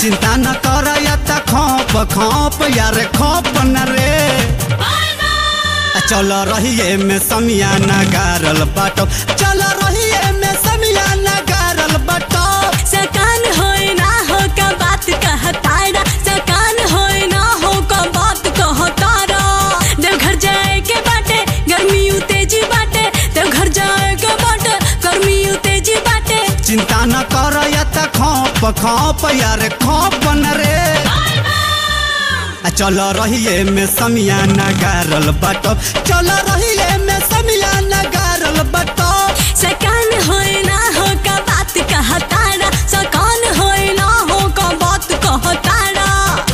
चिंता न कर या त खोप खोप यार खोप न रे आ चल रहिए में समियाना गारल बाटो चल रहिए में समियाना गारल बाटो सकान होए ना हो का बात कहतारा सकान होए ना हो का बात कहतारा देवघर जाए के बाटे गर्मी तेजी बाटे देवघर जाए के बाटे गर्मी तेजी बाटे चिंता न कर या त खोप खोप यार खोप न रे आ चल रहिए में समियाना गारल बाटो चल रहिए में समियाना गारल बाटो सकान होए ना हो का बात कहतारा सकान होए ना हो का बात कहतारा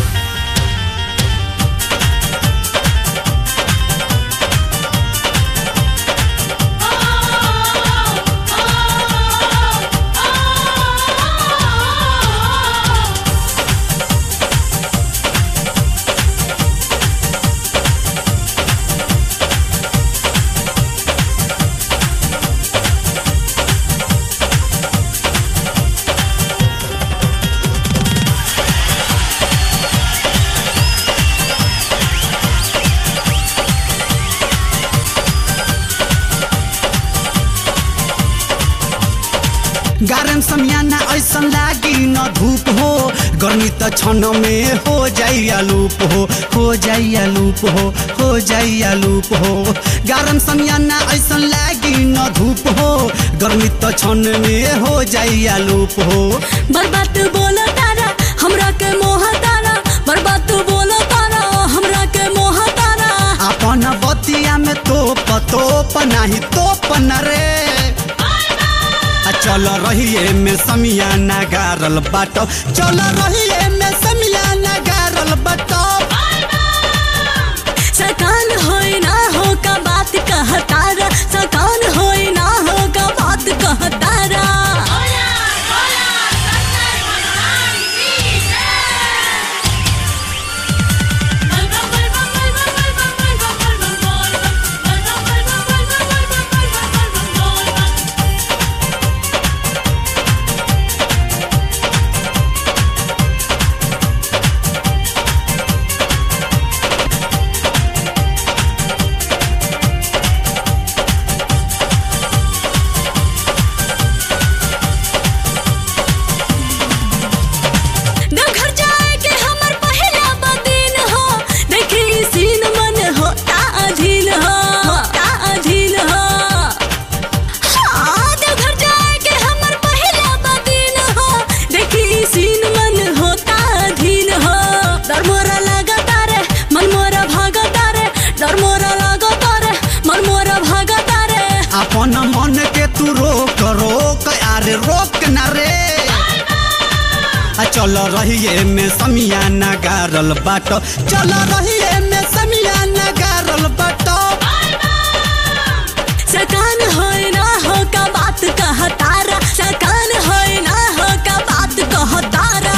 गारम समियाना ऐसन लागी न धूप हो गर्मी त क्षण में हो जाइया लूप हो हो जाइया लूप हो हो जाइया लूप हो गारम समियाना ऐसन लागी न धूप हो गर्मी त क्षण में हो जाइया लूप हो बर्बाद बोलो तारा हमरा के मोह तारा बर्बाद बोलो तारा हमरा के मोह तारा अपन बतिया में तोप तोप नाही तोप न रे आ चल रहिए में समियाना गारल बाटो चल रहिए में समियाना गारल बाटो सकान होए ना हो का बात कहतारा सकान होए ना हो का बात कहतारा देवघर जाए के हमर पहला बदिन हो देखी सीन मन होता अधीन हो होता अधीन हो हाँ देवघर जाए के हमर पहला बदिन हो देखी सीन मन होता अधीन हो डर मोरा लागता रे मन मोरा भागता रे डर मोरा लागता रे मन मोरा भागता रे अपन मन के तू रोक रोक अरे रोक न रे आ चल रहिए में समियाना गारल बाटो चल रहिए में समियाना गारल बाटो सकान होए ना हो का बात कहतारा सकान होए ना हो का बात कहतारा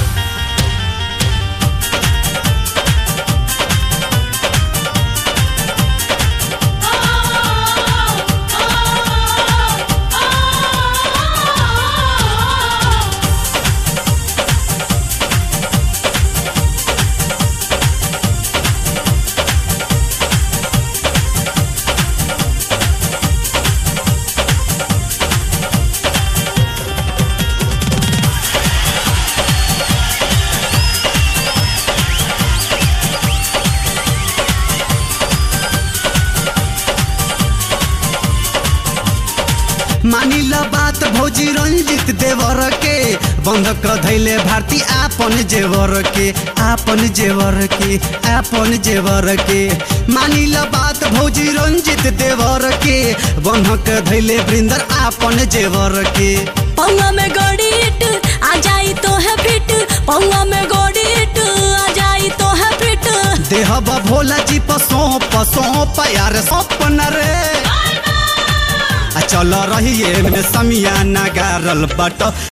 मानिल बात भौजी रंजित देवर के बंधक धैले भारती आपन जेवर के आपन जेवर के आपन जेवर के मानिल बात भौजी रंजित देवर के बंधक धैले वृंदर आपन जेवर के पौवा में गोड़ी इट आ जाई तो है फिट पौवा में गोड़ी इट आ जाई तो है फिट देहब भोला जी पर सौंप सौंप यार सौंप न रे आ चल रहिए में समियाना गारल बट